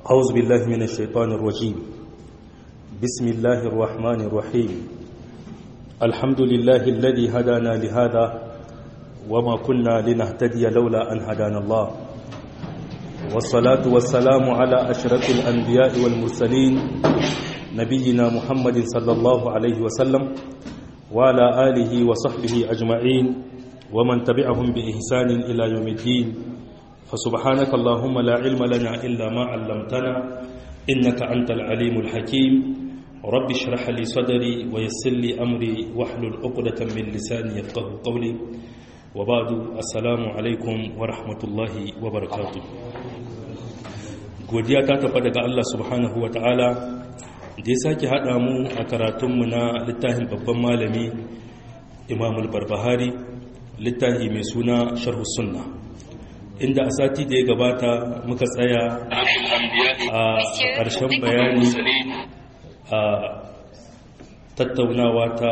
أعوذ بالله من الشيطان الرجيم بسم الله الرحمن الرحيم الحمد لله الذي هدانا لهذا وما كنا لنهتدي لولا أن هدانا الله والصلاة والسلام على أشرف الأنبياء والمرسلين نبينا محمد صلى الله عليه وسلم وعلى آله وصحبه أجمعين ومن تبعهم بإحسان إلى يوم الدين فسبحانك اللهم لا علم لنا إلا ما علمتنا إنك أنت العليم الحكيم رب اشرح لي صدري ويسر لي أمري واحلل عقدة من لساني يفقه قولي وبعد السلام عليكم ورحمة الله وبركاته godiya ta tafa daga Allah subhanahu wa ta'ala da ya sake haɗa mu a karatunmu na littafin babban malami imamul barbahari littafi mai suna sharhu sunna inda a sati da ya gabata muka tsaya a ƙarshen bayani a tattaunawa ta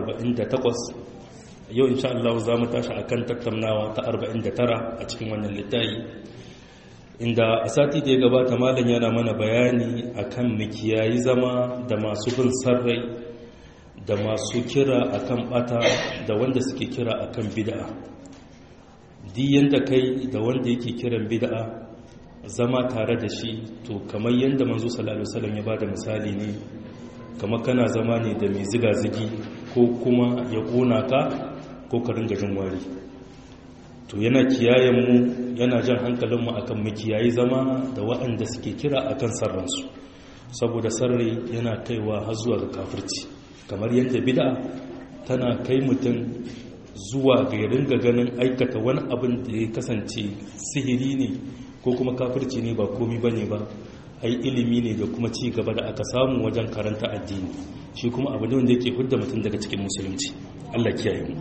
48 yau insha Allah za mu tashi akan tattaunawa ta 49 a cikin wannan littafi inda a sati da ya gabata malam yana mana bayani akan mikiyayi zama da masu bin sarrai da masu kira akan bata da wanda suke kira akan bid'a diyan da kai da wanda yake kiran bid'a zama tare da shi to kamar yadda manzo sallallahu alaihi wasallam ya bada misali ne kamar kana zama ne da mai ziga zigi ko kuma ya kona ka ko ka ringa jin wari to yana kiyayen mu yana jan hankalin mu akan mu kiyayi zama da waɗanda suke kira akan sarransu saboda sarri yana kaiwa har zuwa ga kafirci kamar yadda bid'a tana kai mutum zuwa ga ya ringa ganin aikata wani abin da ya kasance sihiri ne ko kuma kafirci ne ba komi ba ne ba ai ilimi ne da kuma ci gaba da aka samu wajen karanta addini shi kuma abu ne wanda yake hudda mutum daga cikin musulunci Allah kiyaye mu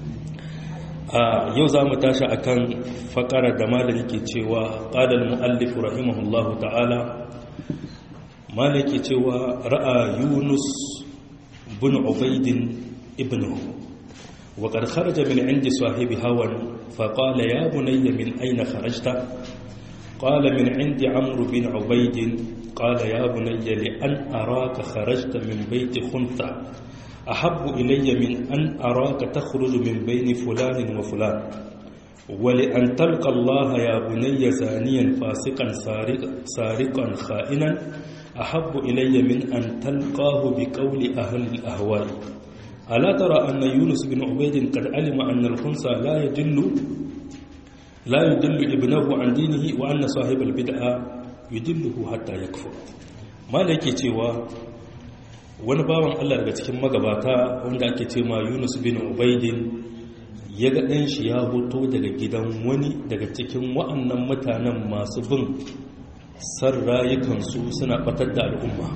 a yau za mu tashi akan fakara da malam yake cewa qala al-muallif rahimahullahu ta'ala malam yake cewa ra'a yunus bin ubaidin ibnuhu وقد خرج من عند صاحب هوى فقال يا بني من أين خرجت قال من عند عمرو بن عبيد قال يا بني لأن أراك خرجت من بيت خنثى أحب إلي من أن أراك تخرج من بين فلان وفلان ولأن تلقى الله يا بني زانيا فاسقا سارقا خائنا أحب إلي من أن تلقاه بقول أهل الأهواء ألا ترى أن يونس بن عبيد قد علم أن الخنثى لا يدل لا يدل ابنه عن دينه وأن صاحب البدعة يدله حتى يكفر ما لك cewa wani bawan Allah daga cikin magabata wanda ake ce ma Yunus bin Ubaidin ya ga ɗan shi ya hoto daga gidan wani daga cikin wa'annan mutanen masu bin san rayukansu suna batar da al'umma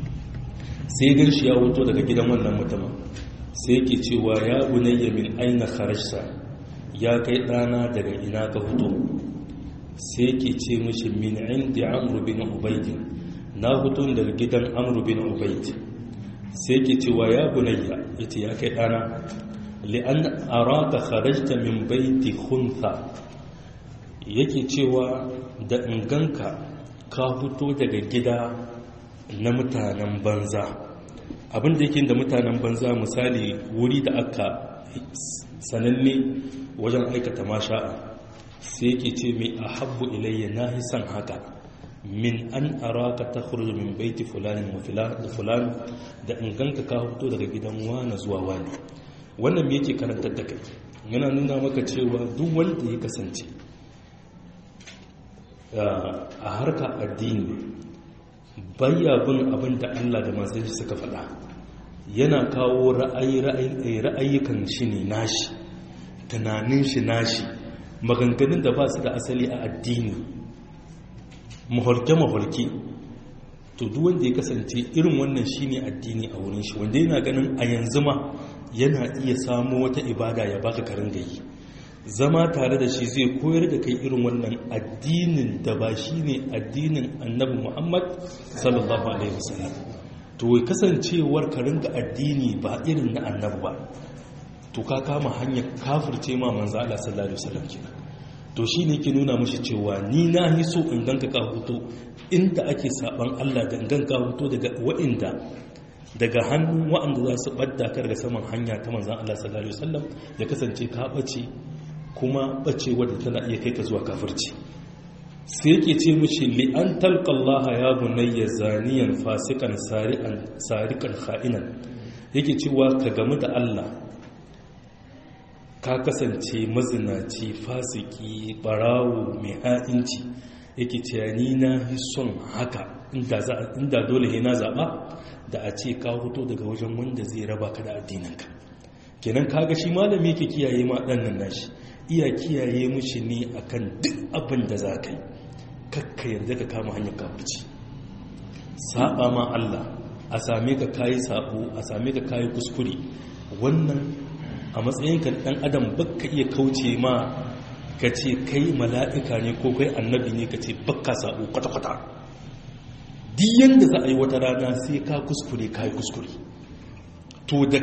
sai gan shi ya hoto daga gidan wannan mutumin sai yake cewa ya bunayya min aina kharajta ya kai dana daga ina ka fito sai yake ce mishi min indi amru bin ubayd na fito daga gidan amru bin ubayd sai yake cewa ya bunayya yace ya kai dana li an araka kharajta min baiti khuntha yake cewa da inganka ka fito daga gida na mutanen banza abin da yake da mutanen banza misali wuri da aka sananne wajen aikata masha'a sai yake ce mai a habbu ilayya na hisan haka min an araka ta khurju min baiti fulanin da fulan da inganka ka fito daga gidan wani zuwa wani wannan me yake karantar da kai yana nuna maka cewa duk wanda ya kasance a harka addini bayya bin abin da Allah da masu suka faɗa yana kawo ra'ayyukan shi ne nashi tunanin shi nashi maganganun da ba su da asali a addini mahulke-mahulke to duk wanda ya kasance irin wannan shi ne addini a wurin shi wanda yana ganin a yanzu ma yana iya samu wata ibada ya baka karin gayi zama tare da shi zai koyar da kai irin wannan addinin da ba shi ne addinin annabi muhammad sallallahu alaihi wasallam to kasancewar ka ringa addini ba irin na annabi ba to ka kama hanyar kafirce ma manzo Allah sallallahu alaihi wasallam kenan to shi ne ke nuna mashi cewa ni na yi so in ganka ka huto inda ake saban Allah da in ganka huto daga wa'inda daga hannun wa'anda za su ɓadda ka daga saman hanya ta manzan Allah sallallahu alaihi wasallam ya kasance ka ɓace kuma ɓace wadda tana iya kai ka zuwa kafirci sai yake ce mishi li'an talqallaha ya bunayya zaniyan fasikan sari'an sarikan kha'inan yake cewa ka gamu da Allah ka kasance mazinaci fasiki barawo mai ha'inci yake cewa ni na yi son haka inda dole na zaɓa da a ce ka hoto daga wajen wanda zai raba ka da addininka kenan kaga shi malami yake kiyaye ma ɗannan nashi iya kiyaye mushi ne akan duk abin da za ka yi kakka yarda ka kama hanyar kafirci saba ma Allah a same ka kayi sabo a same ka kayi kuskure wannan a matsayinka dan adam baka iya kauce ma ka ce kai mala'ika ne ko kai annabi ne ka ce baka sabo kwata-kwata duk yanda za a yi wata rana sai ka kuskure kayi kuskure to da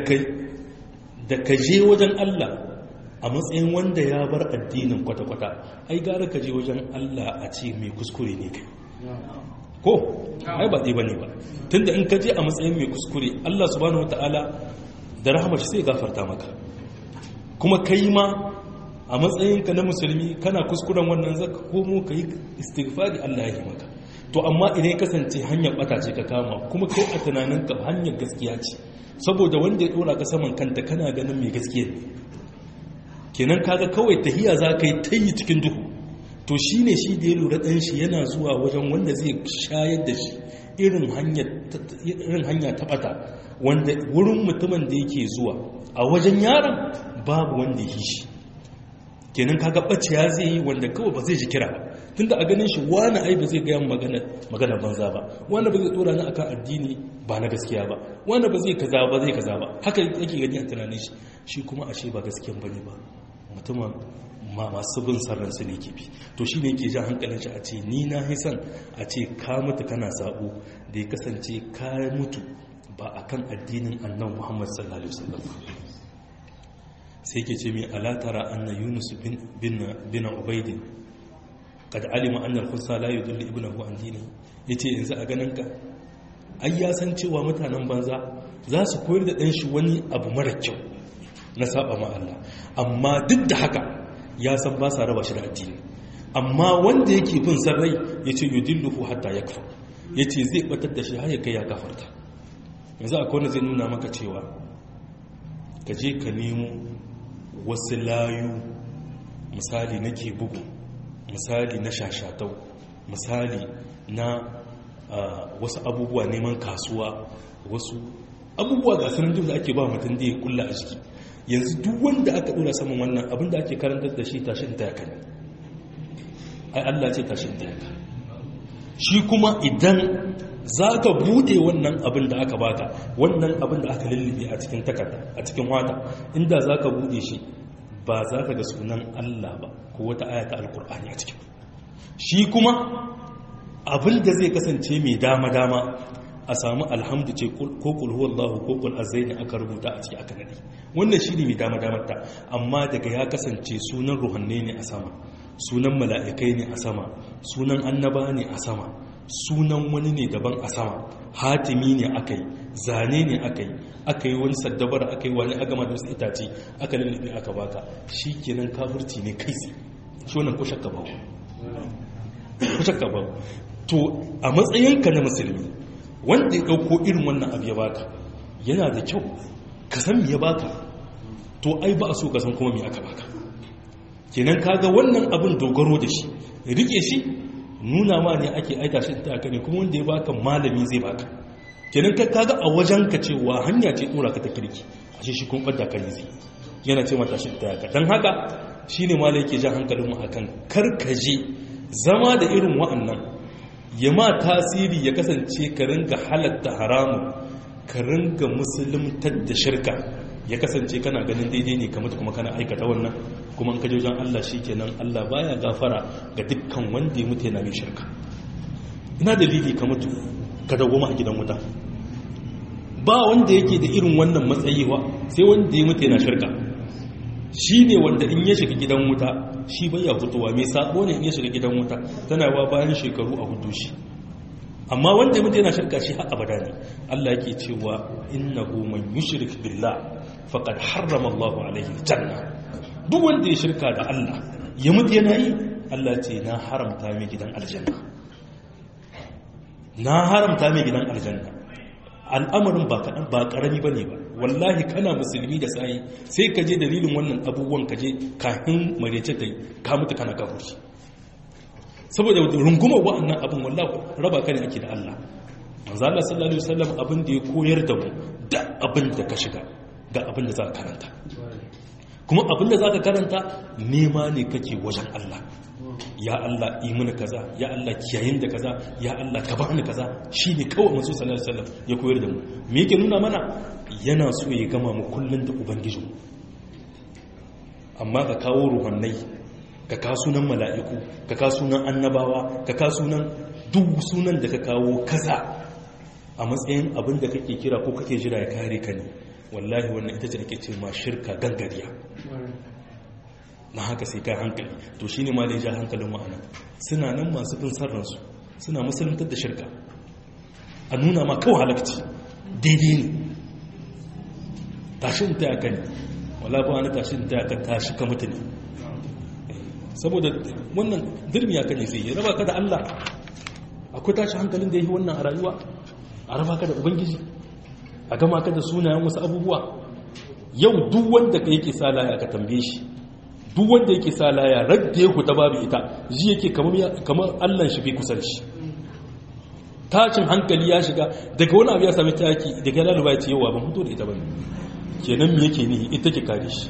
ka je wajen Allah a matsayin wanda ya bar addinin kwata-kwata ai gara ka je wajen Allah a ce mai kuskure ne kai ko ai ba ɗaya ba ne ba tunda in ka je a matsayin mai kuskure Allah subhanahu wata'ala da rahamar shi sai gafarta maka kuma kai ma a matsayinka na musulmi kana kuskuren wannan zaka komo ka yi istighfari Allah ya yi maka to amma idan ya kasance hanyar bata ce ka kama kuma kai a tunaninka hanyar gaskiya ce saboda wanda ya dora ka saman kanta kana ganin mai gaskiya ne kenan kaga kawai tahiya za ka yi ta yi cikin duhu to shi ne shi da ya lura ɗan shi yana zuwa wajen wanda zai shayar da shi irin hanya ta ɓata wanda wurin mutumin da yake zuwa a wajen yaron babu wanda ya shi kenan kaga ɓace ya zai yi wanda kawai ba zai ji kira ba tunda a ganin shi wani ai ba zai gaya magana banza ba wani ba zai dora ni akan addini ba na gaskiya ba wani ba zai kaza ba zai kaza ba haka yake gani a tunanin shi shi kuma ashe ba gaskiyan bane ba mutumin ma masu bin sarransu ne ke bi to shi ne ke jan hankalin shi a ce ni na hisan a ce ka mutu kana sabo da ya kasance ka mutu ba a kan addinin annan muhammad sallallahu alaihi wasallam sai ke ce mai alatara anna yunus bin ubaidin kad alima anna al-khussa la yudullu ibnahu an dini yace yanzu a ganin ka ai ya san cewa mutanen banza za su koyar da dan shi wani abu mara kyau na saba ma Allah amma duk da haka ya san ba sa raba shi da addini amma wanda yake bin san rai yace yudilluhu hatta yakfa yace zai batar da shi har ya kai ya kafarta yanzu akwai wanda zai nuna maka cewa ka je ka nemo wasu layu misali nake bugu misali na shashatau misali na wasu abubuwa neman kasuwa wasu abubuwa ga sanar da ake ba mutum da ya kulla a jiki yanzu duk wanda aka dora saman wannan abin da ake karantar da shi tashin tayaka ne ai Allah ce tashin tayaka shi kuma idan za ka bude wannan abin da aka baka wannan abin da aka lullube a cikin takarda a cikin wata inda za ka bude shi ba za ka ga sunan Allah ba ko wata ayata alkur'ani a cikin shi kuma abin da zai kasance mai dama-dama a samu alhamdu ce ko kulhuwallahu ko kul azaini aka rubuta a ciki aka nadi wannan shi ne mai dama-damar ta amma daga ya kasance sunan ruhanne ne a sama sunan mala'ikai ne a sama sunan annaba ne a sama sunan wani ne daban a sama hatimi ne aka yi zane ne aka yi aka yi wani saddabar aka yi wani agama da wasu itace aka lullube aka baka shi kenan kafurci ne kai tsaye shi wannan ko shakka ba ko shakka ba to a matsayinka na musulmi wanda ya ɗauko irin wannan abu ya baka yana da kyau ka san me ya baka to ai ba a so ka san kuma me aka baka kenan kaga wannan abin dogaro da shi rike shi nuna ma ne ake aika shi ta ne kuma wanda ya baka malami zai baka kenan ka kaga a wajen ka cewa hanya ce dora ka ta kirki ashe shi kun bada kan zai yana ce mata shi ta ka dan haka shine malai yake jan hankalin mu akan karkaje zama da irin wa'annan ya ma tasiri ya kasance ka ringa halatta haramun ka ringa musuluntar da shirka ya kasance kana ganin daidai ne kamar kuma kana aikata wannan kuma an kaje wajen Allah kenan Allah baya gafara ga dukkan wanda ya mutu yana mai shirka ina dalili ka mutu ka dawoma a gidan wuta ba wanda yake da irin wannan matsayi wa sai wanda ya mutu yana shirka shi ne wanda in ya shiga gidan wuta shi bai ya fitowa mai sabo ne in ya shiga gidan wuta tana wa bayan shekaru a hudu shi amma wanda mutu yana shirka shi har abada ne Allah yake cewa innahu man yushrik billah faqad harrama Allahu alaihi janna duk wanda ya shirka da Allah ya mutu yana yi Allah ce na haramta mai gidan aljanna na haramta mai gidan aljanna al'amarin ba kaɗan ba ƙarami ba ne ba wallahi kana musulmi da tsayi sai ka je dalilin wannan abubuwan ka je kafin marece ta yi ka mutu kana kafurci saboda rungumar wa'annan abin wallahi raba ka ne ake da Allah manzo Allah sallallahu alaihi wasallam abin da ya koyar da mu da abin da ka shiga ga abin da za ka karanta kuma abin da za ka karanta nema ne kake wajen Allah ya Allah yi mana kaza ya Allah kiyayin da kaza ya Allah ka bani kaza shine kawai manzo sallallahu alaihi wasallam ya koyar da mu me yake nuna mana yana so ya gama mu kullun da ubangiji amma ka kawo ruhannai ka ka sunan mala'iku ka ka sunan annabawa ka ka sunan duk sunan da ka kawo kaza a matsayin abin da kake kira ko kake jira ya kare ka ne wallahi wannan ita ce ake ce ma shirka gangariya na haka sai kai hankali to shine ma da ya ja hankalin ma'ana suna nan masu bin sarransu suna musuluntar da shirka a nuna ma kawai halakci daidai ne tashin ta yakan wala ba wani tashin ta yakan tashi ka mutu ne saboda wannan dirmi ya kan sai ya raba ka da Allah akwai tashi hankalin da ya yi wannan a rayuwa a raba ka da ubangiji a gama ka da sunayen wasu abubuwa yau duk wanda ka yake sa laya ka tambaye shi duk wanda yake sa laya radda ya huta babu ita ji yake kamar allan shi fi kusan shi tashin hankali ya shiga daga wani abu ya sami taki daga laluba ya ce yawa ban fito da ita bane kenan me yake nihi ita ke kare shi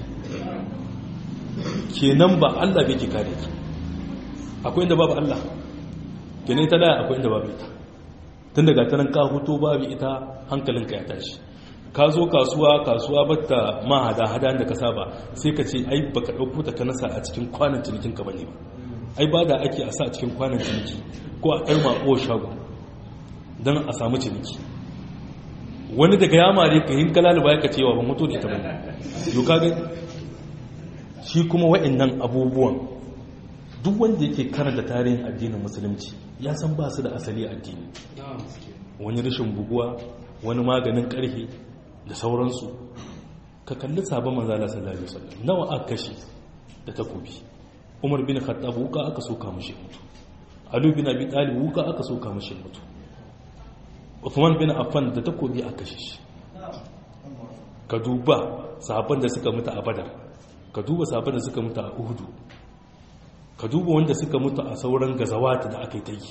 kenan ba allah bai ke kare ki akwai inda babu allah kenan ita laya akwai inda babu ita tun daga tanan ka hutu babu ita hankalinka ya tashi ka zo kasuwa kasuwa batta ma hada hada da ka saba sai ka ce ai baka dauko ta nasa a cikin kwanan cinikin ka bane ba ai ba da ake a sa a cikin kwanan ciniki ko a ɗar mako shago don a samu ciniki wani daga ya mare ka yin kalali ba ka cewa ba mutu da ita bane yau ka ga shi kuma wa'annan abubuwan duk wanda yake karanta tarihin addinin musulunci ya san ba su da asali addini wani rashin buguwa wani maganin karfe da sauransu ka kalli sabon manzala sallallahu alaihi wasallam nawa aka kashe da takobi umar bin khattab wuka aka soka mishi mutu ali bin abi talib wuka aka soka mishi mutu uthman bin affan da takobi aka kashe shi ka duba sahabban da suka mutu a badar ka duba sahabban da suka mutu a uhudu ka duba wanda suka mutu a sauran gazawata da aka yi ta yi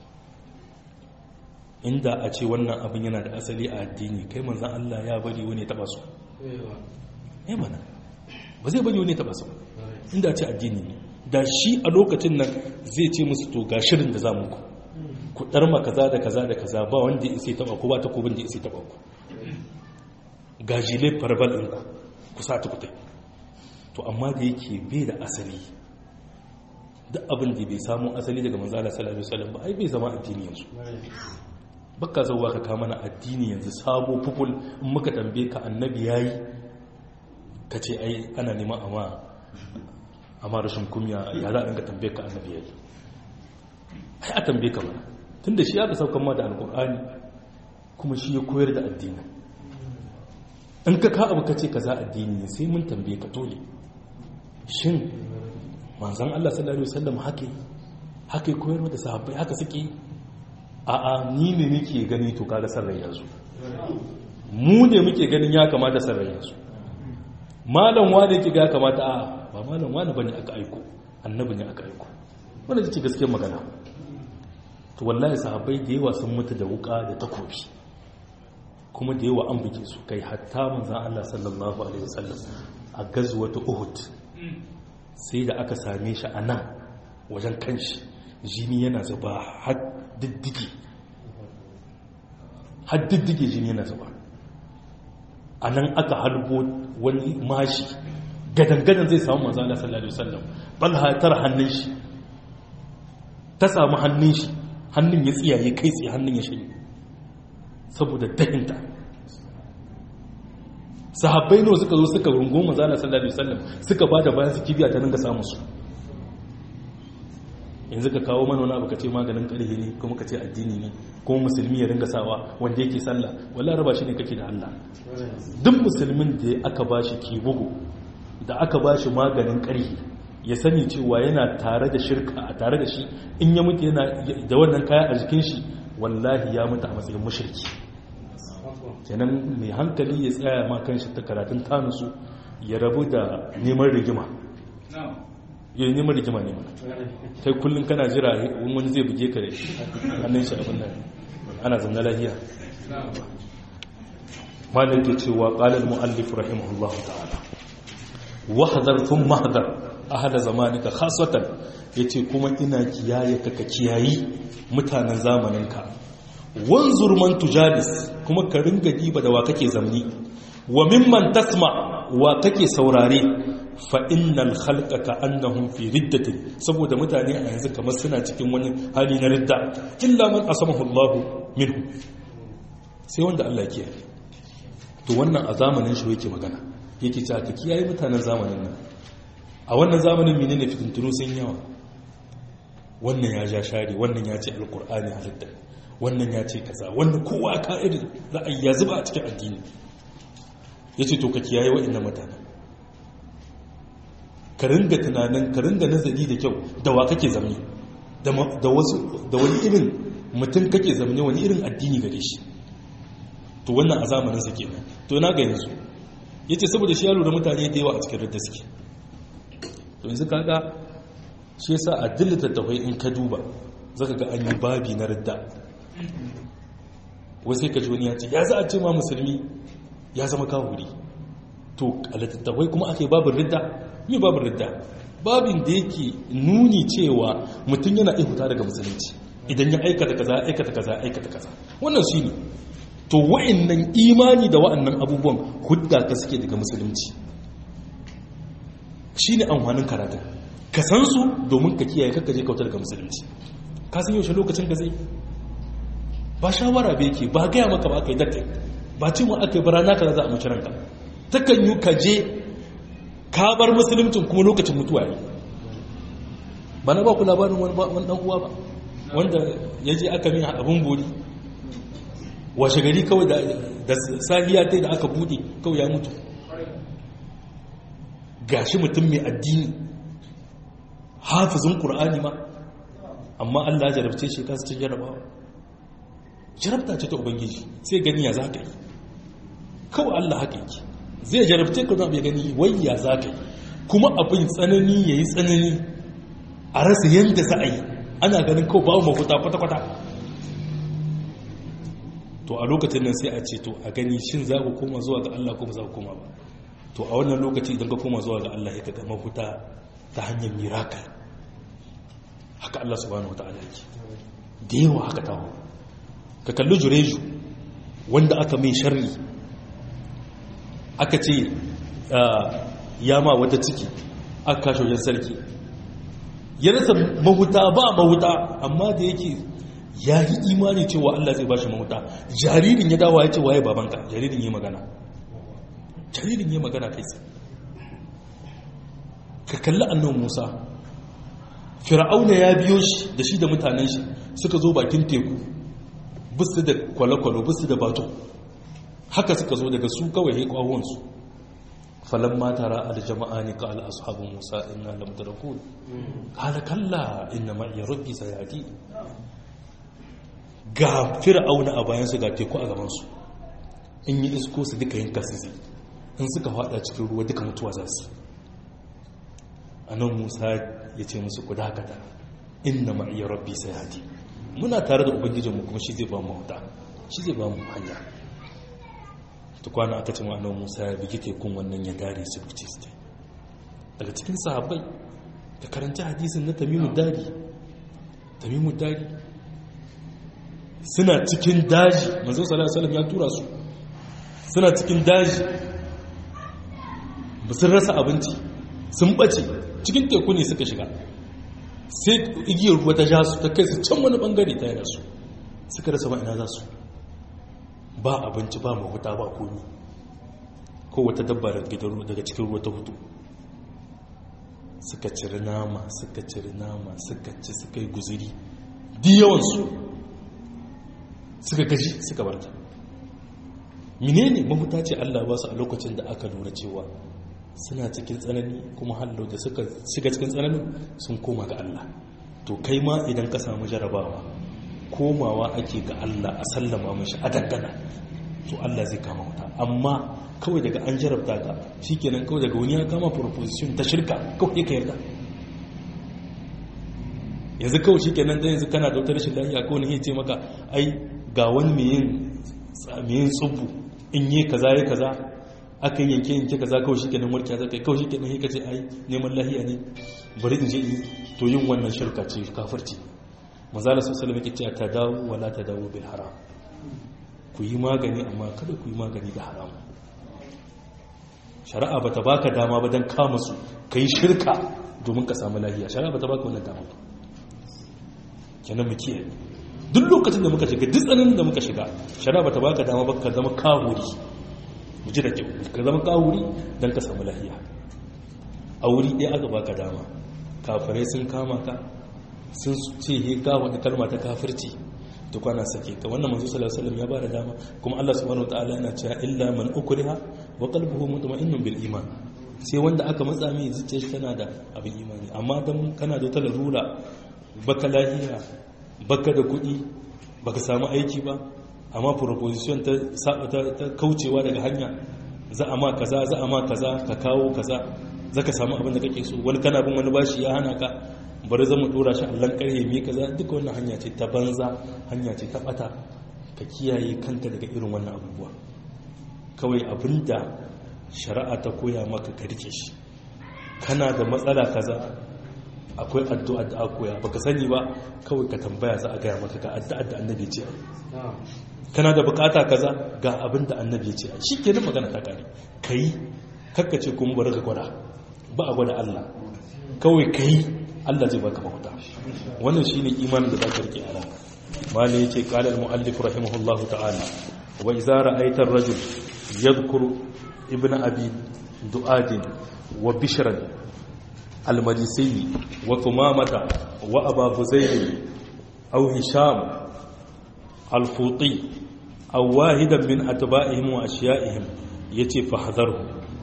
inda a ce wannan abin yana da asali a addini kai manzan Allah ya bari wani taba su ya mana ba zai bari wani taba su inda a ce addini ne da shi a lokacin nan zai ce musu to ga shirin da za mu ku ku ɗarma kaza da kaza da kaza ba wanda ya isa taba ku ba ta kubin da ya isa taba ku ga jile farbal ɗinku ku sa ta kutai to amma da yake bai da asali duk abin da bai samu asali daga manzala sallallahu alaihi wasallam ba ai bai zama addini yanzu baka zauwa ka kama na addini yanzu sabo fuful in muka tambaye ka annabi yayi ka ce ai ana neman amma amma rashin kumya ya za a dinga tambaye ka annabi yayi ai a tambaye ka mana tunda shi aka saukan ma da alkur'ani kuma shi ya koyar da addini in ka ka abu ka ce kaza addini ne sai mun tambaye ka dole shin manzon Allah sallallahu alaihi wasallam haka haka koyarwa da sahabbai haka suke yi a'a ni ne nake gani to kaga sarrai yanzu mu ne muke ganin ya kamata sarrai yanzu malam wani yake ga ya kamata a ba malam wani bane aka aiko annabi ne aka aiko wannan ce gaskiyar magana to wallahi sahabbai da yawa sun mutu da wuka da takobi kuma da yawa an buge su kai hatta manzon Allah sallallahu alaihi wasallam a gazwatu Uhud sai da aka same shi a nan wajen kanshi jini yana zuba har diddige har diddige jini yana zuba a nan aka halbo wani mashi gadangadan zai samu manzo Allah sallallahu alaihi wasallam balha tar hannun shi ta samu hannun shi hannun ya tsiyaye kai tsaye hannun ya shanye saboda dahinta sahabbai nawa suka zo suka rungo manzala sallallahu alaihi wasallam suka bada bayan su kibiya ta dinga samun su yanzu ka kawo mana wani abu ka ce maganin ƙarfi ne kuma ka ce addini ne kuma musulmi ya ringa sawa wanda yake sallah wallahi raba shi ne kake da Allah duk musulmin da aka bashi kibugu da aka bashi maganin ƙarfi ya sani cewa yana tare da shirka a tare da shi in ya mutu yana da wannan kaya a jikin shi wallahi ya mutu a matsayin mushriki kenan mai hankali ya tsaya ma kanshi ta karatun tanusu ya rabu da neman rigima ya neman rigima ne mana kai kullum kana jira wani zai buge ka da hannun shi abin nan ana zanna lahiya malin ke cewa ƙalar mu'allif rahimahullahu ta'ala wahadar tun mahadar a hada zamanika khaswatan ya ce kuma ina kiyaye ka ka kiyayi mutanen zamaninka wanzur man tujalis kuma ka ringa diba da wa kake zamni wa mimman tasma wa kake saurare fa innal khalqa ka annahum fi riddatin saboda mutane a yanzu kamar suna cikin wani hali na ridda illa man asamahu Allah minhu sai wanda Allah ke to wannan a zamanin shi yake magana yake cewa ka kiyaye mutanen zamanin nan a wannan zamanin menene fitintunu sun yawa wannan ya ja share wannan ya ce alqur'ani halitta wannan ya ce kaza wannan kowa ka irin ra'ayi ya zuba a cikin addini yace to ka kiyaye wa'annan mutanen ka ringa tunanin ka ringa nazari da kyau da wa kake zamani da wasu da wani irin mutum kake zamani wani irin addini gare shi to wannan a zamanin sa kenan to na ga yanzu yace saboda shi ya lura mutane da yawa a cikin radda suke to yanzu kaga shi yasa a dillata tawai in ka duba zaka ga an yi babi na radda wai sai ka ji wani ya ce ya za a ce ma musulmi ya zama kawuri to a littattafai kuma aka yi babin ridda yi babin ridda babin da yake nuni cewa mutum yana iya huta daga musulunci idan ya aikata kaza aikata kaza aikata kaza wannan shi ne to wa'annan imani da wa'annan abubuwan hudda ka suke daga musulunci shi ne amfanin karatun ka san su domin ka kiyaye kakka je kautar daga musulunci ka san yaushe lokacin ka zai ba shawara bai ke ba gaya maka ba aka yi dakai ba cewa aka yi barana ka za a mace ranka takan yi ka je ka bar musuluncin kuma lokacin mutuwa ne ba na ba ku labarin wani dan uwa ba wanda ya je aka min abin bori washe gari kawai da sahiya ta da aka bude kawai ya mutu gashi mutum mai addini hafizin ƙur'ani ma amma allah jarabce shi kasu cin jarabawa jarabta ce ta ubangiji sai gani ya za ka yi kawai allah haka yake zai jarabce ka zaɓe gani wayya za ka yi kuma abin tsanani ya yi tsanani a rasa yadda za a yi ana ganin kawai babu mafuta kwata-kwata to a lokacin nan sai a ce to a gani shin za ku koma zuwa ga Allah ko ba za ku koma ba to a wannan lokaci idan ka koma zuwa ga Allah ya ga mafuta ta hanyar miracle haka Allah subhanahu wataala yake da yawa haka tawo ka kalli jureju wanda aka mai sharri aka ce ya ma wata ciki aka kashe wajen sarki ya rasa mahuta ba mahuta amma da yake ya yi imani cewa Allah zai ba shi mahuta jaririn ya dawa ya ce waye babanka jaririn yi magana jaririn yi magana kai sai ka kalli annan musa fir'auna ya biyo shi da shi da mutanen shi suka zo bakin teku bisu da kwale-kwale bisu da bato haka suka zo daga su kawai ya kwawonsu falon matara aljama'a ne ka al'ashabin musa ina lamdarakun kala kalla ina ma'iya rabbi sayadi ga fir'auna a bayansu ga teku a gabansu in yi isko su duka yin kasisi in suka fada cikin ruwa duka mutuwa za su a nan musa ya ce musu ku dakata inna ma'iya rabbi sayadi muna tare da ubangijinmu kuma shi zai ba mu huta shi zai ba mu hanya tukwana aka ce ma'anar musa ya bigi tekun wannan ya dare su fice su daga cikin sahabbai da karanci hadisin na tamimu dari tamimu dari suna cikin daji manzo sallallahu alaihi ya tura su suna cikin daji ba sun rasa abinci sun bace cikin teku ne suka shiga sai igiyar ruwa ta ja su ta kai su can wani bangare ta yana su suka rasa ba ina za su ba abinci ba mahuta ba komi ko wata dabba daga cikin ruwa ta hutu suka ciri nama suka ciri nama suka ci suka yi guziri diyawansu suka gaji suka barta menene mafuta ce Allah ba su a lokacin da aka lura cewa suna cikin tsanani kuma hallo da suka shiga cikin tsananin sun koma ga Allah to kai ma idan ka samu jarabawa komawa ake ga Allah a sallama mashi a dangana to Allah zai kama wuta amma kawai daga an jarabta ka shikenan kawai daga wani ya kama proposition ta shirka kawai ka yarda yanzu kawai shikenan dan yanzu kana da wata rashin lafiya ko ne ya ce maka ai ga wani mai yin tsubu in yi kaza ya kaza aka yi yanke yanke kaza kawai shi kenan warkiya zaka kawai shi kenan ka ce ai neman lahiya ne bari in je in to yin wannan shirka ce kafirci mazala su salama ke cewa ta dawo wala ta dawo bil haram ku yi magani amma kada ku yi magani da haram shari'a bata baka dama ba dan kama su kai shirka domin ka samu lahiya shari'a bata baka wannan dama ba kenan mu kiyaye duk lokacin da muka shiga duk tsananin da muka shiga shari'a bata baka dama ba ka zama kawuri mu ji da kyau ka zama kawuri don ka samu lahiya a wuri ɗaya aka baka dama kafirai sun kama ka sun ce he ka wani kalma ta kafirci da kwana sake ka wannan manzo sallallahu alaihi wasallam ya bada dama kuma Allah subhanahu wataala yana cewa illa man ukriha wa qalbuhu mutma'innun bil iman sai wanda aka matsa mai zuciya shi tana da abin imani amma dan kana da wata larura baka lahiya baka da kuɗi baka samu aiki ba amma proposition ta ta kaucewa daga hanya za a ma kaza za a ma kaza ka kawo kaza za ka samu abin da kake so wani kana bin wani bashi ya hana ka bari zama dora shi allon karhe mai kaza duka wannan hanya ce ta banza hanya ce ta bata ka kiyaye kanka daga irin wannan abubuwa kawai abinda shari'a ta koya maka ka rike shi kana da matsala kaza akwai addu'a da aka koya baka sani ba kawai ka tambaya za a gaya maka ga addu'a da annabi ce kana da bukata kaza ga abin da annabi ce shi ke magana ta kare kai kakkace kuma bari ka gwada ba a gwada Allah kawai kai Allah zai baka mahuta wannan shine imanin da zaka rike a ran mali yace qala al muallif rahimahullah ta'ala wa idza ra'aita ar-rajul yadhkuru ibn abi du'ad wa bishran al-majisi wa thumamata wa aba huzayl aw hisham al-futi aw wahidan min atba'ihim wa ashiya'ihim yace fahdharhu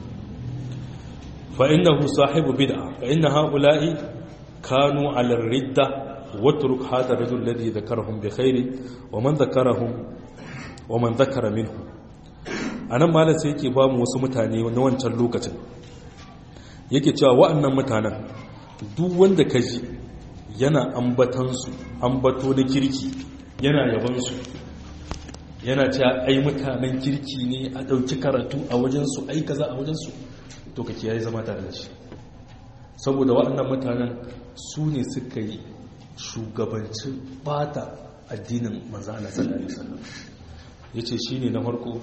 fa innahu sahibu bid'a fa inna ha'ula'i kanu 'ala ar-ridda watruk hadha ar-rajul alladhi dhakarahum bi khairin wa man dhakarahum wa man dhakara minhum anan malam sai yake ba mu wasu mutane na wancan lokacin yake cewa wa'annan mutanen duk wanda kaji yana ambatansu ambato na kirki yana yabansu yana cewa ai mutanen kirki ne a ɗauki karatu a wajensu ai kaza a wajensu to ka kiyaye zama tare da shi saboda waɗannan mutanen su ne suka yi shugabancin bata addinin manzo Allah sallallahu alaihi wasallam yace shine na farko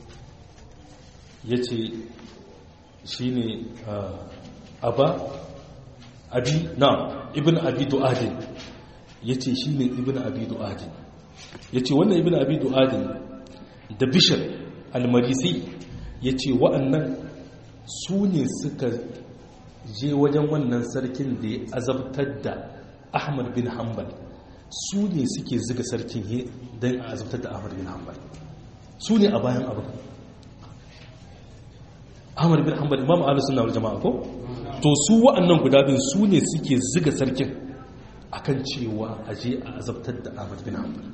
yace shine aba abi na ibn abi du'adin yace shine ibn abi du'adin ya ce wannan ibn abi du'adin da bishir almarisi ya ce wa'annan su ne suka je wajen wannan sarkin da ya azabtar da ahmad bin hanbal su ne suke ziga sarkin don a azabtar da ahmad bin hanbal su ne a bayan abin ahmad bin hanbal imam ahlus sunna wal jama'a ko to su wa'annan guda bin su ne suke ziga sarkin akan cewa aje a azabtar da ahmad bin hanbal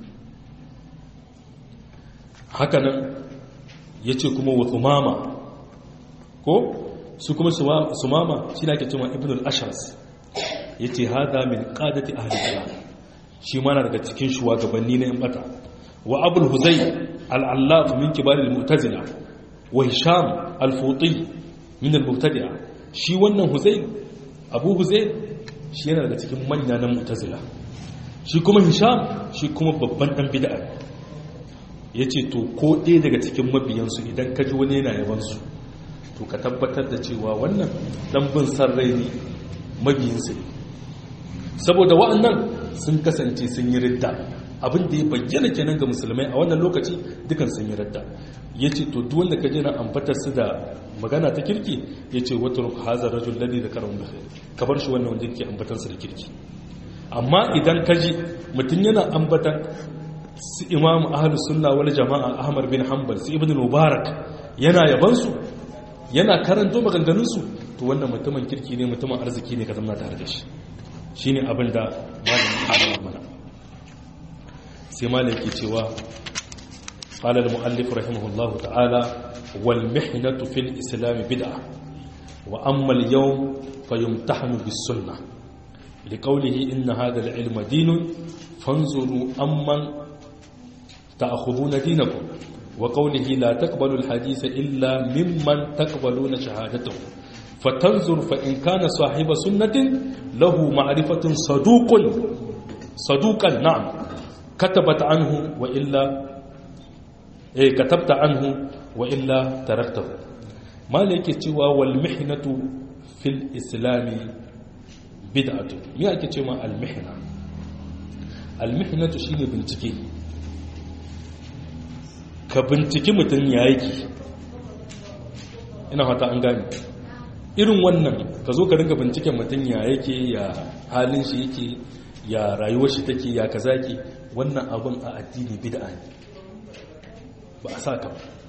hakanan ya ce kuma wa tsumama ko su kuma sumama shi na ke cewa ibn al-ashras ya ce haɗa min ƙadati a halittar shi mana daga cikin shugabanni na yan bata wa abul huzai al'allaf min kibarin mutazila wa hisham al-futi min al-mutadi'a shi wannan huzai abu huzai shi yana daga cikin manya na mutazila shi kuma hisham shi kuma babban ɗan bida'a ya ce to ko ɗaya daga cikin mabiyansu idan ka ji wani yana yabansu to ka tabbatar da cewa wannan ɗanbin sarrai ne mabiyinsu ne saboda wa'annan sun kasance sun yi ridda abin da ya bayyana kenan ga musulmai a wannan lokaci dukan sun yi ridda ya ce to duk wanda ka ji na ambatar su da magana ta kirki yace watruk hazar rajul ladhi dhakarahu bi khair ka bar shi wannan wanda yake ambatan sa da kirki amma idan kaji mutun yana ambatan su imamu ahlus sunna wal jamaa ahmad bin hanbal su ibn mubarak yana yaban su yana karanto maganganun su to wannan mutumin kirki ne mutumin arziki ne ka zama tare da shi shine abin da malamin halin mana sai malamin ke cewa قال المؤلف رحمه الله تعالى والمحنة في الإسلام بدعة وأما اليوم فيمتحن بالسنة لقوله إن هذا العلم دين فانظروا أمن تأخذون دينكم وقوله لا تقبلوا الحديث إلا ممن تقبلون شهادته فتنظر فإن كان صاحب سنة له معرفة صدوق صدوقا نعم كتبت عنه وإلا eh katabta anhu wa illa taraktahu mala yake cewa wal mihnatu fil islami bid'atu me ake cewa al mihna al mihnatu shine bincike ka binciki mutum ya yake ina fata an gane irin wannan ka zo ka ringa binciken mutum ya yake ya halin shi yake ya rayuwar shi take ya kaza ke wannan abin a addini bid'a ne ba a sa ka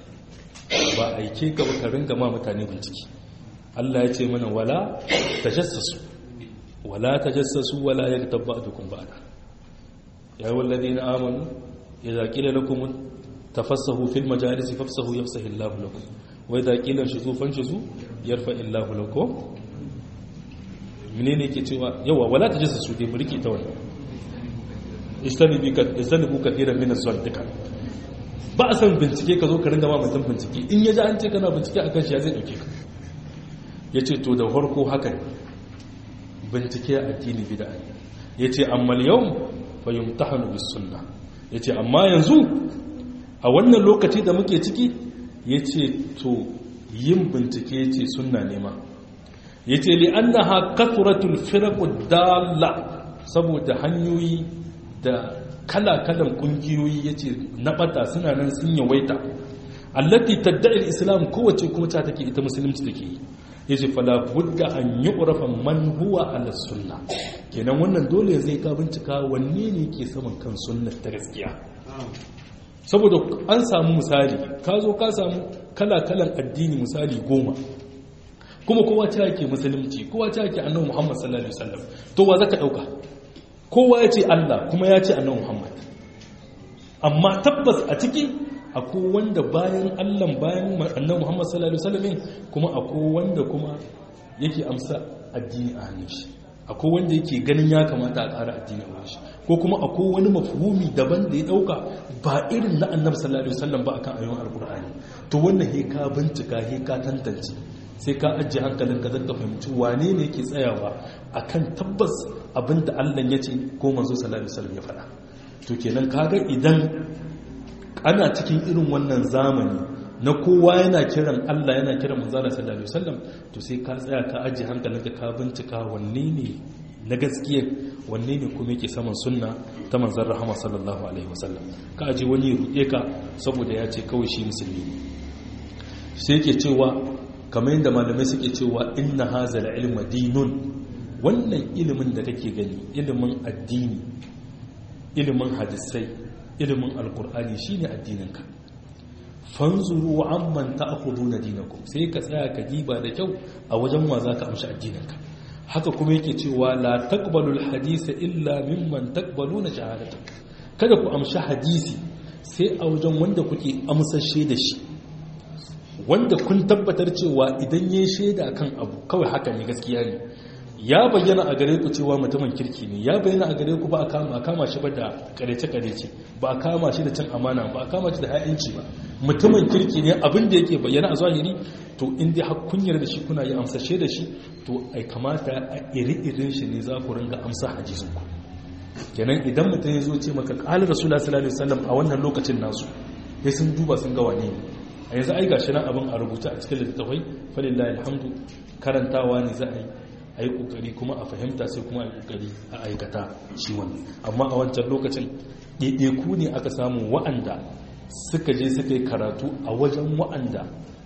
ba aike ka ba ka ringa ma mutane bincike Allah ya ce mana wala tajassasu wala tajassasu wala yaghtab ba'dukum ba'da ya ayyuhal ladina amanu idza qila lakum tafassahu fil majalis fafsahu yafsahu Allahu lakum wa idza qila shuzu fanshuzu yarfa Allahu lakum menene yake cewa yawa wala tajassasu dai mu rike ta wannan istanibu ka istanibu kathiran min az-zandiqa ba a san bincike ka zo ka ringa ma mutum bincike in ya ji an ce kana bincike a kan shi ya zai ɗauke ka ya ce to da farko haka ne bincike a addini bida ne ya ce amma yau bayan ta hannu bis sunna ya ce amma yanzu a wannan lokaci da muke ciki ya ce to yin bincike ya ce sunna nema ya ce li an na haƙaturatul firaku dala saboda hanyoyi da kala-kalan kungiyoyi ya ce na bata suna nan sun yawaita allati tadda'il islam kowace kuma ta take ita musulunci take yi ya ce fala budda an yi ƙurafan man huwa ala sunna kenan wannan dole zai ka bincika wanne ne ke saman kan sunna ta gaskiya saboda an samu misali ka zo ka samu kala-kalan addini misali goma kuma kowa ta yake musulunci kowa ta yake annabi muhammad sallallahu alaihi wasallam to wa zaka dauka kowa ya ce Allah kuma ya ce annabi Muhammad amma tabbas a ciki akwai wanda bayan Allah bayan annabi Muhammad sallallahu alaihi wasallam kuma akwai wanda kuma yake amsa addini a hannun shi akwai wanda yake ganin ya kamata a ƙara addini a shi ko kuma akwai wani mafhumi daban da ya dauka ba irin na annabi sallallahu alaihi wasallam ba akan ayoyin alqur'ani to wannan he ka bincika he ka tantance sai ka ajiye hankalinka zan ka fahimci wane ne ke tsayawa akan tabbas abinda Allah ya ce ko manzo sallallahu alaihi wasallam ya faɗa to kenan kaga idan ana cikin irin wannan zamani na kowa yana kiran Allah yana kiran manzo sallallahu alaihi wasallam to sai ka tsaya ka ajiye hankalinka ka bincika wanne ne na gaskiya wanne ne kuma yake saman sunna ta manzon rahama sallallahu alaihi wasallam ka aje wani ya ruɗe ka saboda ya ce kawai shi musulmi ne sai yake cewa kamar yadda malamai suke cewa inna hazal ilma dinun wannan ilimin da kake gani ilimin addini ilimin hadisai ilimin alkur'ani shine addininka fanzuru amman ta'khuduna dinakum sai ka tsaya ka diba da kyau a wajen wa zaka amshi addininka haka kuma yake cewa la taqbalul hadisa illa mimman taqbaluna shahadatu kada ku amshi hadisi sai a wajen wanda kuke amsashe da shi wanda kun tabbatar cewa idan ya shaida kan abu kawai haka ne gaskiya ne ya bayyana a gare ku cewa mutumin kirki ne ya bayyana a gare ku ba a kama kama shi ba da karece-karece ba a kama shi da cin amana ba a kama shi da ha'inci ba mutumin kirki ne abin da yake bayyana a zahiri to in dai har kunyar da shi kuna yi amsashe da shi to ai kamata a iri-irin shi ne za ku ringa amsa hadisin ku kenan idan mutum ya zo ce maka qala rasulullah sallallahu alaihi wasallam a wannan lokacin nasu sai sun duba sun ga wane ne a yanzu ai gashi nan abin a rubuta a cikin littattafai falillahi alhamdu karantawa ne za a yi a yi kokari kuma a fahimta sai kuma a yi kokari a aikata shi wannan amma a wancan lokacin ɗaiɗaiku ne aka samu wa'anda suka je suka yi karatu a wajen wa'anda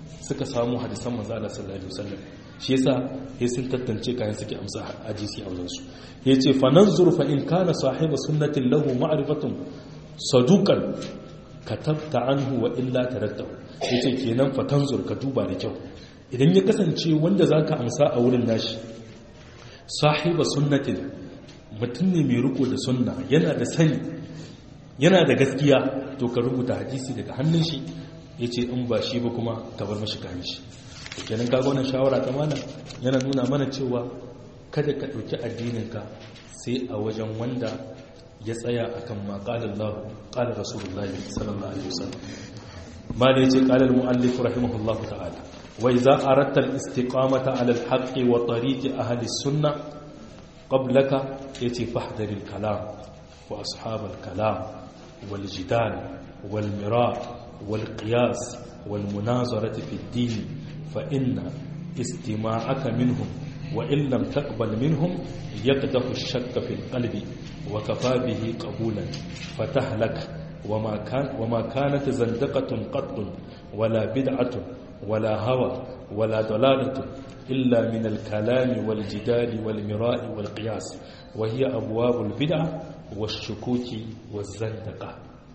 suka samu hadisan manzo Allah sallallahu alaihi wasallam shi yasa sai sun tantance kayan suke amsa hadisi a wajen su yace fa nanzur fa in kana sahibu sunnatin lahu ma'rifatun saduqan katabta anhu wa illa taraktahu yace kenan fa tanzur ka duba da kyau idan ya kasance wanda zaka amsa a wurin nashi sahiba sunnatin mutum ne mai riko da sunna yana da sani yana da gaskiya to ka rubuta hadisi daga hannun shi ya ce in ba shi ba kuma ka bar mashi kayan shi kenan kaga wannan shawara ta malam yana nuna mana cewa kada ka ɗauki addininka sai a wajen wanda ya tsaya akan ma qala Allah qala Rasulullah sallallahu alaihi wasallam malam yace qala al-muallif rahimahullahu ta'ala wa idza aradta al-istiqamata ala al-haqqi wa tariqi ahli as-sunnah qablaka yace fahdar al-kalam wa ashab al-kalam wal jidal wal mira' والقياس والمناظرة في الدين فإن استماعك منهم وإن لم تقبل منهم يقدح الشك في القلب وكفى به قبولا فتهلك وما, كان وما كانت زندقة قط ولا بدعة ولا هوى ولا ضلالة إلا من الكلام والجدال والمراء والقياس وهي أبواب البدع والشكوك والزندقة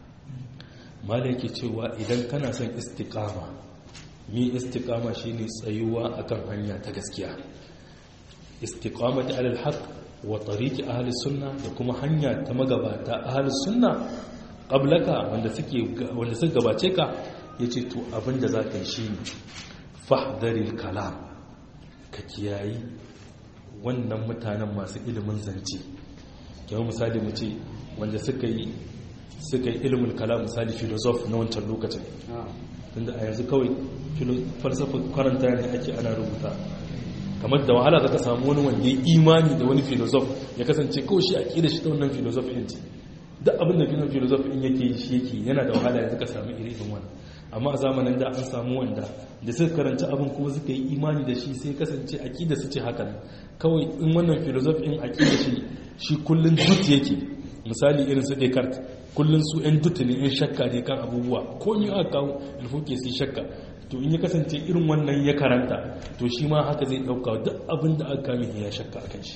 malaki cewa idan kana son istikama mi istikama shine tsayuwa akan hanya ta gaskiya istiqamati alal haqq wa tariqi ahli sunna da kuma hanya ta magabata ahli sunna qablaka wanda suke wanda suka gabace ka yace to abinda zaka yi shine fahdharil kalam ka kiyayi wannan mutanen masu ilimin zance kamar misali mu ce wanda suka yi suka yi ilimin kalam misali filosof na wancan lokacin tunda a yanzu kawai falsafa karanta ne ake ana rubuta kamar da wahala zaka samu wani wanda ya imani da wani filosof ya kasance kawai shi a ƙida shi ta wannan filosof ɗin ce duk abin da finan filosof ɗin yake yi shi yake yana da wahala yanzu ka samu iri irin wani amma a zamanin da an samu wanda da suka karanci abin kuma suka yi imani da shi sai kasance a ƙida su ce haka kawai in wannan filosof ɗin a ƙida shi shi kullum dut yake misali irin su Descartes kullum su 'yan dutu ne 'yan shakka ne kan abubuwa ko ni aka kawo ilfuke su shakka to in ya kasance irin wannan ya karanta to shi ma haka zai dauka duk abin da aka kame ya shakka a kan shi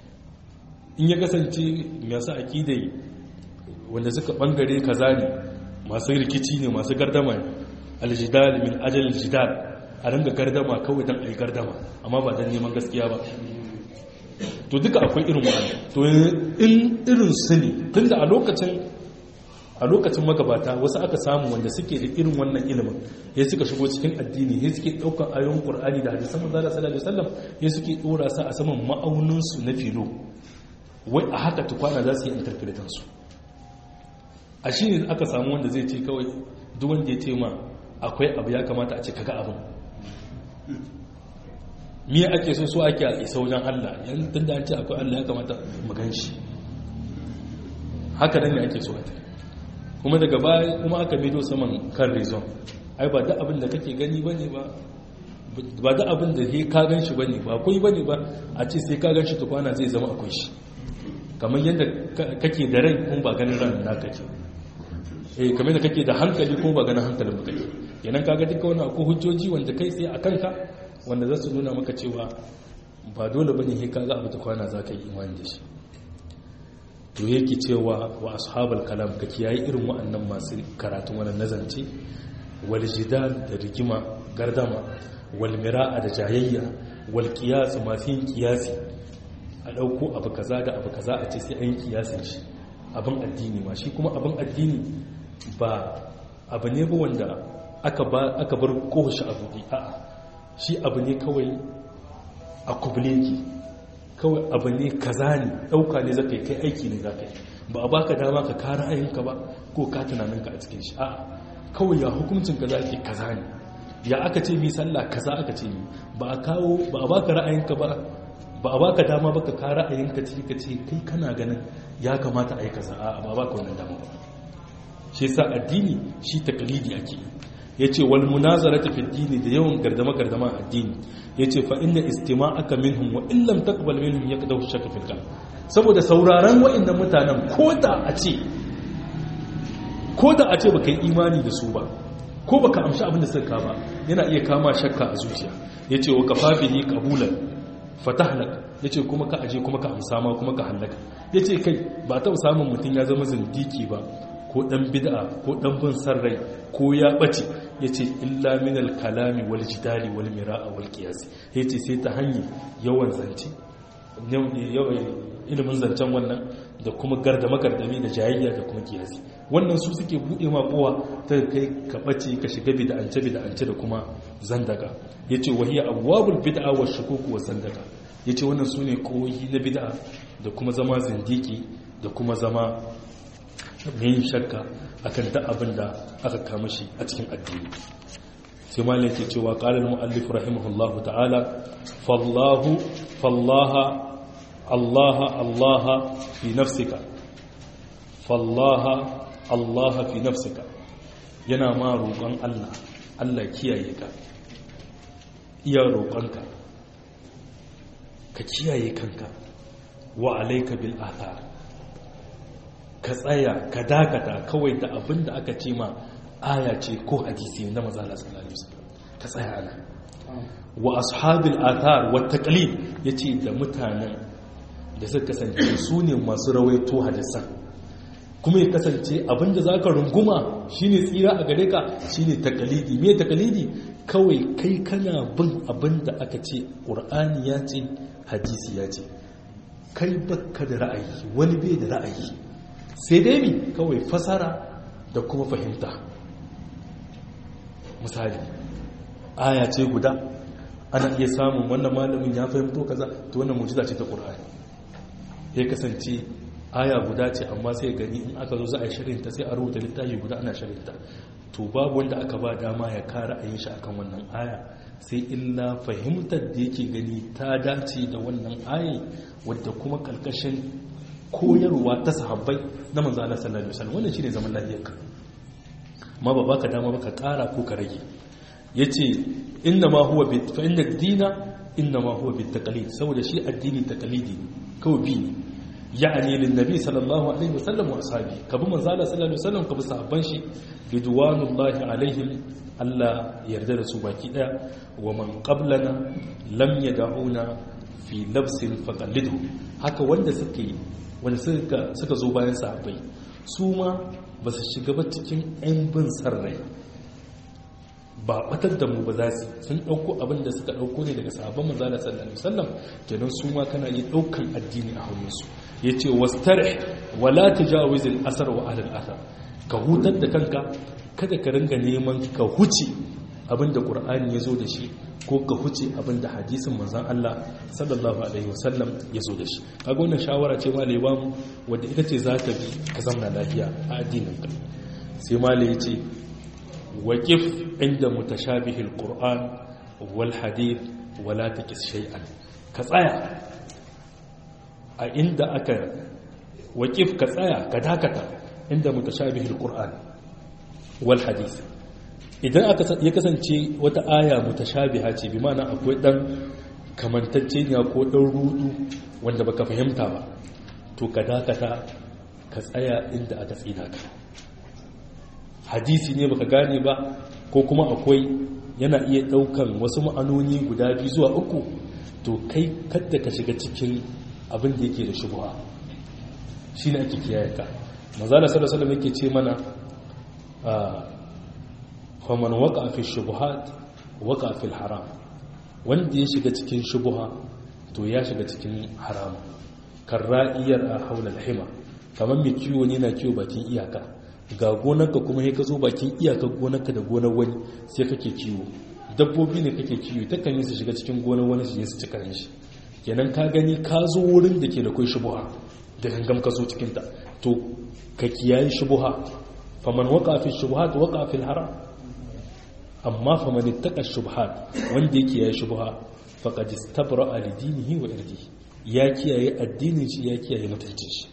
in ya kasance masu akidai wanda suka bangare kaza ne masu rikici ne masu gardama aljidal min ajal aljidal a ranga gardama kawai don a yi gardama amma ba don neman gaskiya ba to duka akwai irin wa'anda to in irin su ne tunda a lokacin a lokacin magabata wasu aka samu wanda suke da irin wannan ilimin ya suka shigo cikin addini ya suke ɗaukar ayon ƙur'ani da hadisan manzala sallallahu alaihi wasallam ya suke ɗora sa a saman ma'auninsu na filo wai a haka tukwana za su yi interpretan su a shi ne aka samu wanda zai ce kawai duk wanda ya ce ma akwai abu ya kamata a ce kaga abin miya ake so so ake a isa wajen Allah yan tun da an ce akwai Allah ya kamata mu gan shi haka nan ne ake so a kuma daga baya kuma aka mido saman kan rezon ai ba da abin da kake gani ba ne ba ba da abin da ka gan shi ba ne ba akwai ba ne ba a ce sai ka gan shi tukwana zai zama akwai shi kamar yadda kake da rai kuma ba ganin ran na kake eh kamar da kake da hankali kuma ba ganin hankalin ba kake yanan kaga duka wani akwai hujjoji wanda kai sai a kanka wanda za su nuna maka cewa ba dole bane sai kaga abu tukwana za ka yi imani da shi to yake cewa wa ashabal kalam ka kiyaye irin wa'annan masu karatun wannan nazance wal jidal da rigima gardama wal mira'a da jayayya wal qiyas masu yin qiyasi a dauko abu kaza da abu kaza a ce sai an kiyasin shi abin addini ma shi kuma abin addini ba abu ne ba wanda aka ba aka bar kowace abu a'a shi abu ne kawai a kubleki kawai abu ne kaza ne ɗauka ne zaka yi kai aiki ne zaka yi ba a baka dama ka kara ayinka ba ko ka tunaninka a cikin shi a'a kawai ya hukuncin kaza ke kaza ne ya aka ce mi sallah kaza aka ce mi ba a kawo ba a baka ra'ayinka ba ba a baka dama ba ka kara ayinka ce ka ce kai kana ganin ya kamata a yi kaza a'a ba a baka wannan dama ba shi yasa addini shi taklidi ake ya ce wal munazarata fi dini da yawan gardama gardama addini ya ce fa inna istima'aka minhum wa in lam taqbal minhum yaqdahu shakka fil qalb saboda sauraron wa'annan mutanen ko da a ce ko da a ce baka yi imani da su ba ko baka amshi abin da suka ba yana iya kama shakka a zuciya yace wa kafafihi qabulan fatahlak yace kuma ka aje kuma ka amsa ma kuma ka halaka yace kai ba ta samun mutun ya zama zindiki ba ko dan bid'a ko dan bin sarrai ko ya bace yace illa min al-kalami wal jidali wal mira'a wal qiyas yace sai ta hanyar yawan zance ilimin zancen wannan da kuma gardama gardami da jayayya da kuma kiyasi wannan su suke bude ma kowa ta kai ka bace ka shiga bid'ance bid'ance da kuma zandaka yace wahiya abwabul bid'a wa shukuk wa zandaka yace wannan sune koyi na bid'a da kuma zama zindiki da kuma zama mai shakka akan da abin da aka kama shi a cikin addini sai malin ke cewa ƙalar mu'allif rahimahullahu ta'ala fallahu fallaha allaha allaha fi nafsika fallaha allaha fi nafsika yana ma roƙon allah allah kiyaye ka iya roƙonka ka kiyaye kanka wa alaika bil athar ka tsaya ka dakata kawai da abin da aka ce ma aya ce ko hadisi na mazala sallallahu alaihi wasallam ka tsaya ana wa ashabil athar wa taqlid yace da mutanen da suka kasance su ne masu rawaito hadisan kuma ya kasance abinda zaka runguma shine tsira a gare ka shine taqlidi me taqlidi kawai kai kana bin abinda aka ce qur'ani ya ce hadisi ya ce kai bakka da ra'ayi wani bai da ra'ayi sai dai mi kawai fasara da kuma fahimta misali aya ce guda ana iya samun wannan malamin ya fahimto kaza to wannan mujiza ce ta qur'ani ya kasance aya guda ce amma sai gani in aka zo za a yi shirinta sai a rubuta littafi guda ana shirinta to babu wanda aka ba dama ya kara a yin shi akan wannan aya sai illa fahimtar da yake gani ta dace da wannan aya wadda kuma kalkashin koyarwa ta sahabbai na manzo Allah sallallahu alaihi wasallam wannan shine zaman lafiyarka ma ba baka dama baka kara ko ka rage yace inna ma huwa bi fa inna ad-dina inna ma huwa bi taqlid saboda shi addini taqlidi kawai bi ne ya'ani lin nabi sallallahu alaihi wasallam wa ashabi kabi manzo Allah sallallahu alaihi wasallam kabi sahabban shi ridwanullahi alaihim Allah yarda da su baki daya wa man qablana lam yad'una fi labsin faqallidu haka wanda suke wanda suka zo bayan sahabbai su ma ba su shiga ba cikin 'yan bin sarrai ba batar da mu ba za su sun ɗauko abin da suka ɗauko ne daga sahabban manzala sallallahu alaihi wasallam kenan su ma kana yi ɗaukan addini a hannunsu ya ce wastare wala tajawiz al-asar wa ahlul athar ka hutar da kanka kada ka ringa neman ka huce abin da qur'ani ya zo da shi ko ka huce abin da hadisin manzan Allah sallallahu alaihi wasallam ya zo da shi kaga wannan shawara ce malai ba mu wadda ita ce za ta bi ka zamna lafiya a addinin ka sai malai ya ce waqif inda mutashabihil qur'an wal hadith wala takis shay'an ka tsaya a inda aka waqif ka tsaya ka dakata inda mutashabihil qur'an wal hadith idan ya kasance wata aya mutashabiha ce bi mana akwai dan kamantacceniya ko dan rudu wanda baka fahimta ba to ka dakata ka tsaya inda aka tsina ka hadisi ne baka gane ba ko kuma akwai yana iya daukan wasu ma'anoni guda biyu zuwa uku to kai kadda ka shiga cikin abin da yake da shubha shine ake kiyaye ka manzo sallallahu alaihi wasallam yake ce mana faman waka fi shubuhat waka fi haram wanda ya shiga cikin shubuha to ya shiga cikin haram kan ra'iyar a haular hima kamar mai kiwo ne na kiwo bakin iyaka ga gonarka kuma ya ka zo bakin iyakar gonarka da gonar wani sai kake kiwo dabbobi ne kake kiwo ta kan yi su shiga cikin gonar wani su je su ci karen shi kenan ka gani ka zo wurin da ke da kai shubuha da gangam ka zo cikinta to ka kiyaye shubuha faman waka fi shubuhat waka fi haram amma fa man ittaqa shubhat wanda yake yayi shubha faqad istabra li dinihi wa irdihi ya kiyaye addinin shi ya kiyaye mutuncin shi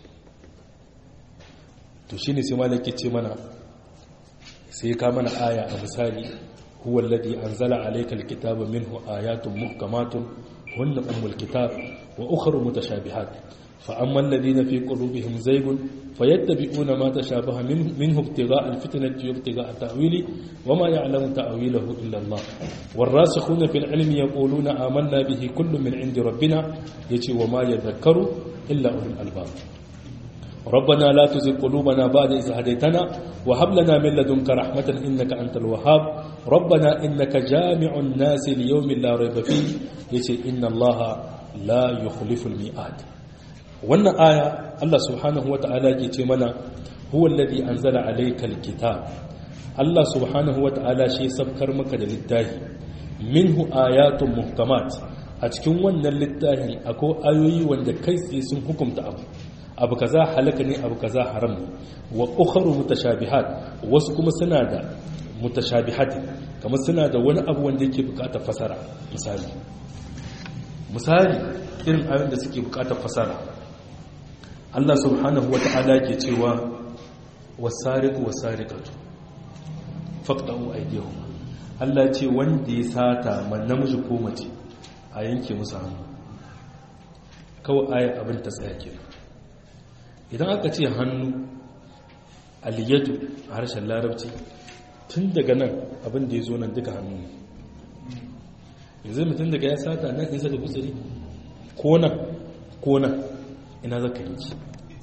to shine sai malaki ce mana sai ka mana aya a misali huwa alladhi anzala alayka alkitaba minhu ayatun muhkamatun hunna ummul kitab wa ukhra mutashabihat فأما الذين في قلوبهم زيغ فيتبعون ما تشابه منه ابتغاء الفتنة وابتغاء تأويله وما يعلم تأويله إلا الله والراسخون في العلم يقولون آمنا به كل من عند ربنا يتي وما يذكر إلا أولو الألباب ربنا لا تزغ قلوبنا بعد إذ هديتنا وهب لنا من لدنك رحمة إنك أنت الوهاب ربنا إنك جامع الناس ليوم لا ريب فيه يتي إن الله لا يخلف الميعاد wannan aya Allah subhanahu wata'ala ke ce mana huwa alladhi anzala alayka alkitab Allah subhanahu wata'ala shi sabkar maka da littafi minhu ayatun muhkamat a cikin wannan littafin akwai ayoyi wanda kai tsaye sun hukunta abu abu kaza halaka ne abu kaza haram ne wa ukharu mutashabihat wasu kuma suna da mutashabihat kamar suna da wani abu wanda yake bukatar fasara misali misali irin ayoyin da suke bukatar fasara Allah subhanahu wata'ala ke cewa wasariqu wasariqatu faqta'u aydihum Allah ce wanda ya sata man namiji ko mace a yanke musu hannu kawai ayat abin ta tsaya kenan idan aka ce hannu aliyatu a harshen larabci tun daga nan abin da ya zo nan duka hannu ne yanzu mutum daga ya sata nan in saka gutsiri ko nan ko nan ina zaka yi ci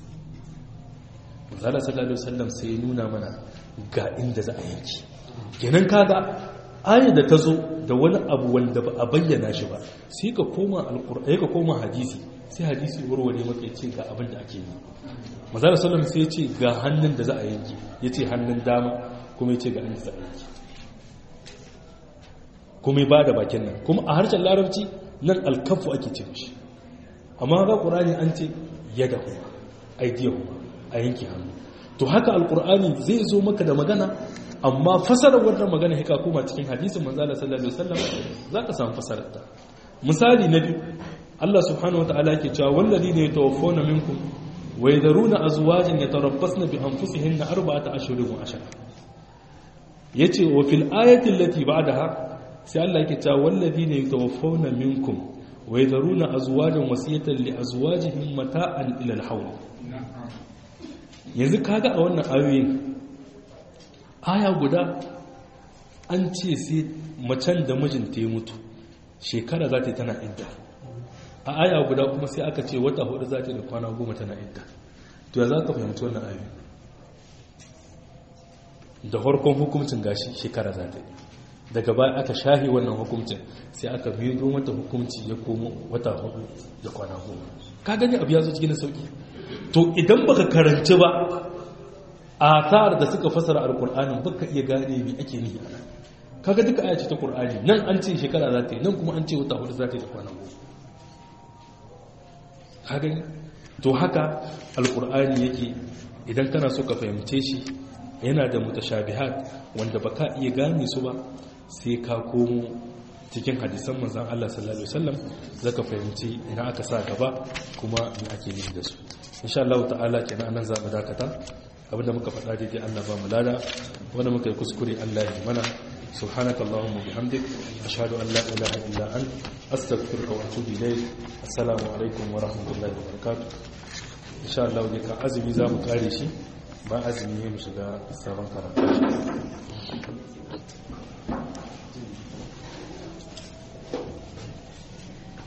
zala sallallahu alaihi wasallam sai ya nuna mana ga inda za a yanki kenan kaga ayat da ta zo da wani abu wanda ba a bayyana shi ba sai ka koma alqur'ani ka koma hadisi sai hadisi warware maka ya ce ga abin da ake yi mazala sallam sai ya ce ga hannun da za a yanki ya ce hannun dama kuma ya ce ga inda za a yanki kuma ya ba da bakin nan kuma a harshen larabci nan alkafu ake ce mashi amma ga ƙurani an ce yada kuma aidiya kuma a yanki hannu to haka alƙur'ani zai zo maka da magana amma fasarar wannan magana haka kuma cikin hadisin manzala sallallahu alaihi wasallam za ka samu fasarar ta misali na biyu Allah subhanahu wataala yake cewa walladine yatawaffawna minkum wa yadharuna azwajan yatarabbasna bi anfusihinna arba'ata ashhurin wa ashara yace wa fil ayati allati ba'daha sai Allah yake cewa walladine yatawaffawna minkum wa yadharuna azwajan wasiyatan li azwajihim mata'an ila al-hawl yanzu kaga a wannan ayoyin aya guda an ce sai macen da mijinta ya mutu shekara za ta yi tana idda a aya guda kuma sai aka ce wata hudu za ta da kwana goma tana idda to ya za ka fahimci wannan ayoyi da farkon hukumcin gashi shekara za ta yi daga baya aka shahi wannan hukumcin sai aka biyo mata hukumci ya komo wata hudu da kwana goma ka gani abu ya zo cikin sauki to idan baka karanci ba athar da suka fasara alqur'anin baka iya gane me ake nihi ana kaga duka aya ce ta qur'ani nan an ce shekara za ta yi nan kuma an ce wata hudu za ta yi da kwana goma kaga to haka alqur'ani yake idan kana so ka fahimce shi yana da mutashabihat wanda baka iya gane su ba sai ka komo cikin hadisan manzon Allah sallallahu alaihi wasallam zaka fahimci ina aka sa gaba kuma me ake nufi da su insha Allah ta'ala kenan nan za mu dakata abinda muka faɗa daidai Allah ba mu lada wanda muka yi kuskure Allah ya mana سبحانك اللهم وبحمدك أشهد أن لا إله إلا أنت أستغفرك وأتوب إليك السلام عليكم ورحمة الله وبركاته إن شاء الله ذيك أزمي زام قارشي ما أزمي مشغا السلام عليكم